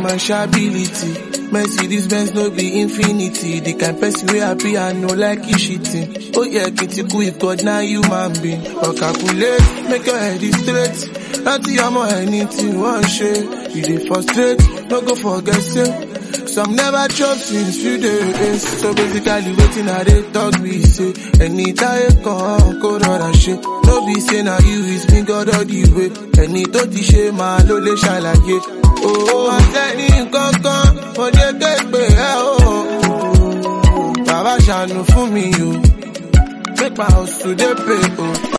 commerciality. Mercedes Benz no be infinity. The kind person wey happy and no like you shitting. Oh yeah, kitty cool if God now human being. Or calculate, make your head is straight. Láti ọmọ ẹni tí wọ́n ṣe, you dey frustrate, no go forget say. Some never chop since few days. So basically wetin I dey talk be say, ẹni táyé kan kó rọra ṣe. No be say na you is me God all the way. Ẹni tó ti ṣe máa ló lè ṣàlàyé. Owó àtẹ̀ní kankan, mo dé képe ẹ o. Bàbá ṣàánú fún mi o. Make my house to dey pay o.